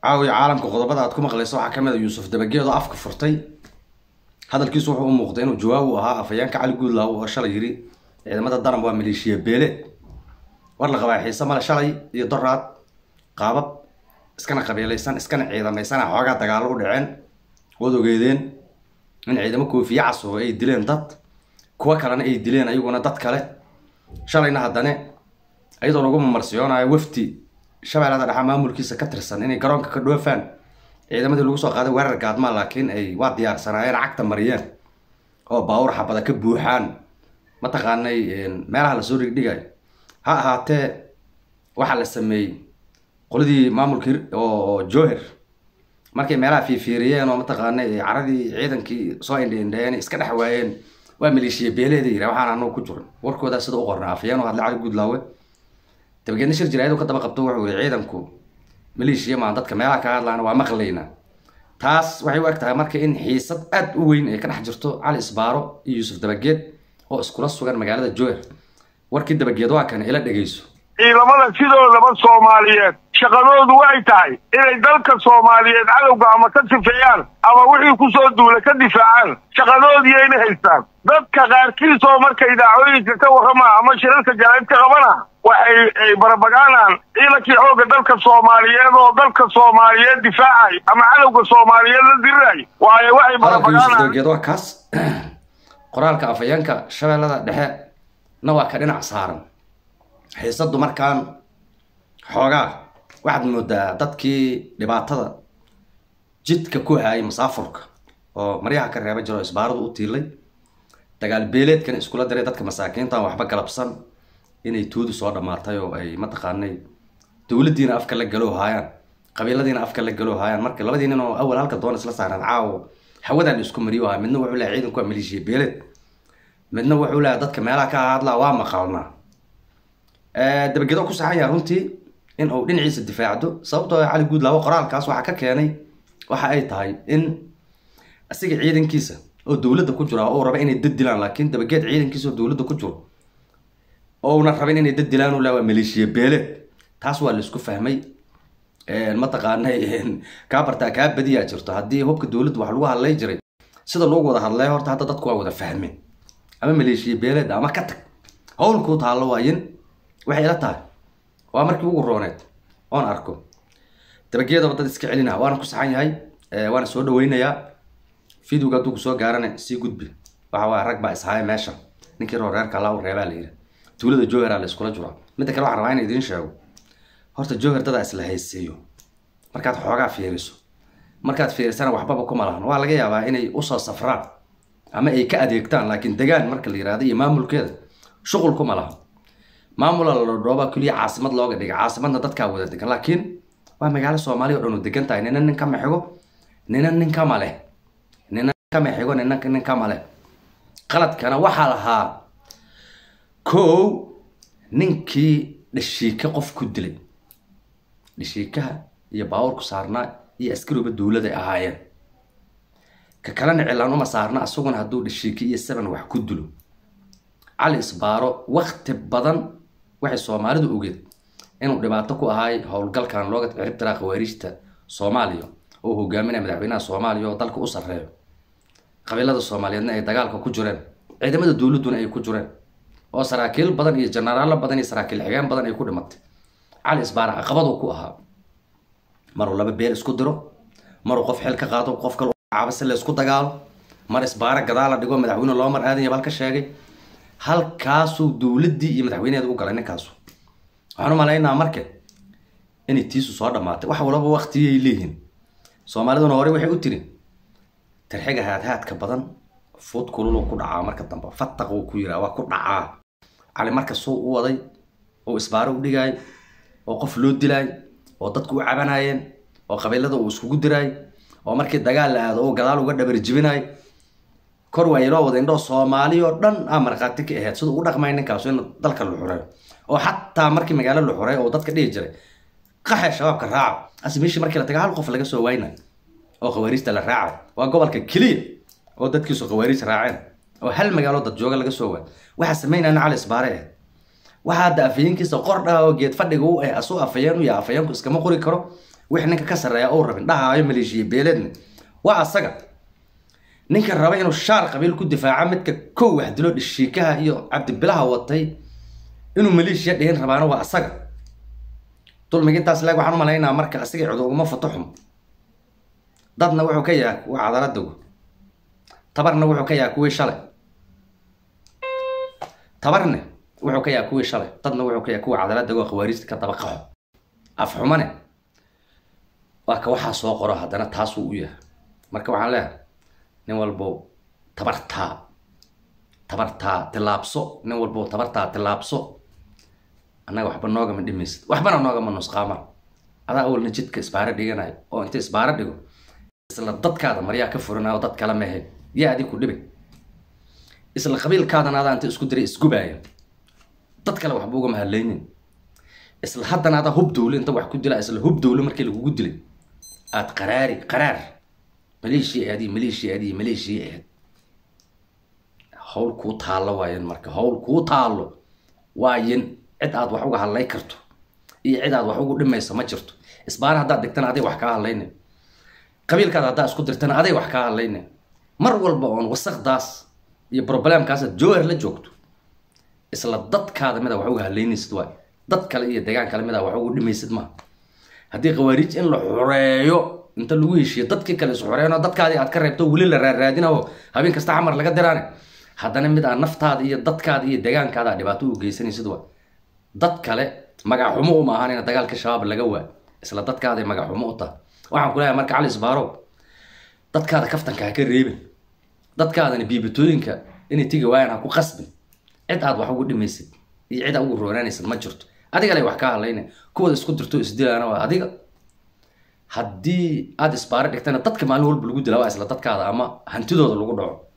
caawiya caalamka qodobada aad ku maqlayso waxaa kamid a yuusuf dabageed oo afka furtay hadalkiisu wuxuu u muuqday inuu jawaab u ahaa afhayeenka cali guudlaaw oo shalay yiri ciidamada daran waa maleeshiya beele war la qabaa xiise male shalay iyo doraad qaabab iskana qabiilaysan iskana ciidamaysana xoogaa dagaalo u dhaceen waad ogeedeen in ciidamo koofiye casubo ay dileen dad kuwo kalena ay dileen ayaguna dad kale shalayna haddane iyadoo lagu mamarsiyoonaayo wafdi shabeellada dhexa maamulkiisa ka tirsan inay garoonka ka dhoofaan ciidamadii lagu soo qaaday weerar gaadmaa laakiin ay waa diyaarsanaayeen cagta mariyeen oo baawur xabada ka buuxaan mataqaanay meelaha lasoo dhigdhigayo ha ahaatee waxaa la sameeyey qoladii maamulkii oo joher markay meelaha fiifiiriyeen oo mataqaanay caradii ciidankii soo indhiindheen iska dhex waayeen waa maleeshiya beeleeda yira waxaan anagu ku jirin warkoodaa sida u qorna afayeen oo hadlay cali guudlaawe dabageedna shir jiraayadu ka daba qabto wuxuu yiri ciidanku maleeshiya maan dadka meelaha ka hadlaana waa maqlaynaa taas waxay u eg tahay marka in xiisad aad u weyn ay ka dhex jirto cali isbaaro iyo yuusuf dabageed oo iskula sugan magaalada joher warkii dabageed waa kan ila dhegeyso ciidamada sidoodaba soomaaliyeed shaqadoodu waxay tahay inay dalka soomaaliyeed cadowga ama ka sifeeyaan ama wixii ku soo duula ka difaacaan shaqadoodiyayna haystaan dadka qaarkiis oo marka idaacooyinka ka warrama ama shirarka jaraa'id ka qabana waxay ay barabagaanaan ciidankii xoogga dalka soomaaliyeed oo dalka soomaaliyeed difaacay ama cadowga soomaaliyeed la diriraya waayo waxay hadalka yuusuf barabagaanaan dabageed waa kaas qoraalka afhayeenka shabeellada dhexe na waa ka dhinac saaran xiisadu markaan xoogaa waxaad moodaa dadkii dhibaatada jidka ku hayay masaafurka oo maryaha ka reeba jiro isbaaradu u tiilay dagaal beeleedkan iskula diray dadka masaakiinta aan waxba galabsan inay tuudu soo dhammaatay oo ay mataqaanay dowladdiina afka la galoo haayaan qabiiladiina afka la galoo haayaan marka labadii nin oo awal halka doon isla saaraan caawo hawadan la isku mariyo ahaa midna wuxuu lehay ciidanku waa maleeshiya beeleed midna wuxuu lehay dadka meelaha ka hadlaa waa maqalnaa dabagedo ku saxan yaha runtii in uu dhinaciisa difaacdo sababtoo ah cali guudlaawo qoraalkaas waxaa ka keenay waxa ay tahay in asiga ciidankiisa oo dowladda ku jira oo uu raba inay dad dilaan laakiin dabageed ciidankiisa oo dowladda ku jiro oo una rabin inay dad dilaan uu leha waa maleeshiya beeleed taas waa laisku fahmay mataqaanay kaa bartaa kaa badiyaa jirto haddii hubka dowladda wax lagu hadlay jiray sida loogu wada hadlay horta hadda dadku waa wada fahmeen ama maleeshiya beeleed ama ka tag howlkuu taallo waayin waxay ila tahay waa markii ugu rooneed oon arko dabageedaba dad iska celina waana ku saxan yahay waana soo dhaweynayaa videoga hadduu kusoo gaarana sii gudbi waxa waaya rag baa ishaaya meesha ninkii roo reerka allaa u reebaa la yidhi tuulada joheraa la iskula jiraa midda kale waxaan rabaa in idiin sheego horta joher dadaa isla hayseeyo markaad xoogaa fiiriso markaad fiirisana waxbaba kuma lahan waa laga yaabaa inay usoo safraan ama ay ka adeegtaan laakiin degaan marka la yihahdo iyo maamulkeeda shuqul kuma lahan maamula la dhoobaa keliya caasimad looga dhiga caasimadna dadkaa wada degan laakiin waa magaalo soomaaliya o dhan u degan tahay nina nin kama xigo nina nin kama leh nina kama xigo nina nin kama leh qaladkana waxaa lahaa kow ninkii dhashiika qof ku dilay dhashiikaha iyo baabuurku saarnaa iyo askariba dowladay ahaayeen ka kalena cilaan uma saarna asaguna hadduu dhashiika iyo seven wax ku dilo cali isbaaro wakti badan waxay soomaalidu ogeed inuu dhibaato ku ahaay howlgalkan looga ciribtiraa khawaariijta soomaaliya oo hogaaminaya madaxweynaha soomaaliya oo dalka u sarreeyo qabiilada soomaaliyeedna ay dagaalka ku jireen ciidamada dowladduna ay ku jireen oo saraakiil badan iyo jenaraalo badan iyo saraakiil xigeen badan ay ku dhimatay cali isbaaro caqabaduu ku ahaa maruu laba beel isku diro maruu qof xil ka qaado qof kale caaba si la isku dagaalo mar isbaaro gadaala dhigo madaxweyne loo mar aadan yabal ka sheegay halkaasuu dowladdii iyo madaxweyneeda u galay ninkaasu waxaan u malaynaa marka inay tiisu soo dhammaatay wax walaba waktiyay leeyihiin soomaaliduna hore waxay u tiri tarxiga haadhaadka badan fuud kululuu ku dhacaa marka dambe fataq uu ku yiraa waa ku dhacaa cali marka suu u waday oo isbaaro u dhigaay oo qof loo dilaay oo dadku u cabanaayeen oo qabiilada uu iskugu diraay oo markii dagaal la aado oo gadaal uga dhabar jibinaay kor waa iloo wada indhoo soomaali oo dhan aa markhaati ka ahayd siduu u dhaqmay ninkaasu in dalka la xureeyo oo xataa markii magaalo la xureeyo oo dadka dhihi jiray qaxe shabaabka raaca asi meeshii markii la taga hal qof laga soo waynay oo khawaariijta la raacay waa gobolka keliya oo dadkiisu khawaariij raaceen oo hal magaalo dad jooga laga soo waay waxaa samaynayna cali isbaare ahayd waxaa hadda afayeenkiisa qordhaa oo geed fadhiga u ah asuu afayeen u yahay afayeenku iskama qori karo wixii ninka ka sarreeya ou rabin dhahaayo maleeshiya beeleedna waa asaga ninka raba inuu shaar qabiil ku difaaca midka kow wax dilo dhishiikaha iyo cabdibilaha watay inuu maleeshiya dhihin rabaana waa asaga dulmiga intaas leeg waxaan u malaynaa marka asaga cid uguma fato xum dadna wuxuu ka yahay kuwa cadaaladagu tabarna wuxuu ka yahay kuwii shalay tabarne wuxuu ka yahay kuwii shalay dadna wuxuu ka yahay kuwa cadaaladagu oo khawaariista ka daba qaxo afxumane waa ka waxaa soo qoro haddana taasuu u yahay marka waxaan leeyahay nin walbo tabartaa tabartaa tilaabso nin walbo tabartaa tilaabso annaga waxba noogama dhimaysid waxbana noogama nusqaama adaa awalna jidka isbaaro dhiganayo oo inta isbaaro dhigo isla dadkaada maryaa ka furinayo dad kale mehe yaa adig ku dhibay isla qabiilkaadana adaa inta isku diray isgubaaya dad kale waxba ugama hadlaynin isla haddana adaa hub dowle inta wax ku dila isla hub dowle markii lagugu dilay aad qaraari qaraar maleeshiya aadi maleeshiya aadi maleeshiya aad hawl kuu taallo waayen marka hawl kuu taallo waayen cid aad wax uga hadlay karto iyo cid aad wax ugu dhimayso ma jirto isbaara haddaad dhigtana aday wax kaa hadlayne qabiilkaada haddaad isku dirtana aday wax kaa hadlayne mar walba oon wasaqdaas iyo problemkaasaad jowhar la joogto isla dadkaada mida wax uga hadlaynaysid waay dad kale iyo degaan kale mida wax ugu dhimaysid maaha haddii khawaariij in la xoreeyo inta lagu heshiiyo dadkii kale is xoreeyno dadkaadii aad ka reebto weli la raaraadinaho habeen kasta xamar laga diraane haddana mid aad naftaada iyo dadkaada iyo degaankaada aad dhibaato u geysanaysid waay dad kale magac xumo uma ahaan in dagaalka shabaab laga waa isla dadkaaday magac xumo u tahay waxaan ku leeyahay marka cali isbaarow dadkaada kaftanka ha ka reebin dadkaadana biibitooyinka inay tigi waayaan ha ku qasbin cid aad wax ugu dhimaysid iyo cid aad ugu roonaanaysid ma jirto adiga lay wax kaa hadlayna kuwada isku dirto isdilaana waa adiga haddii aad isbaaro dhigtana dadka maalin walba lagu dila waa isla dadkaada ama hantidooda lagu dhaco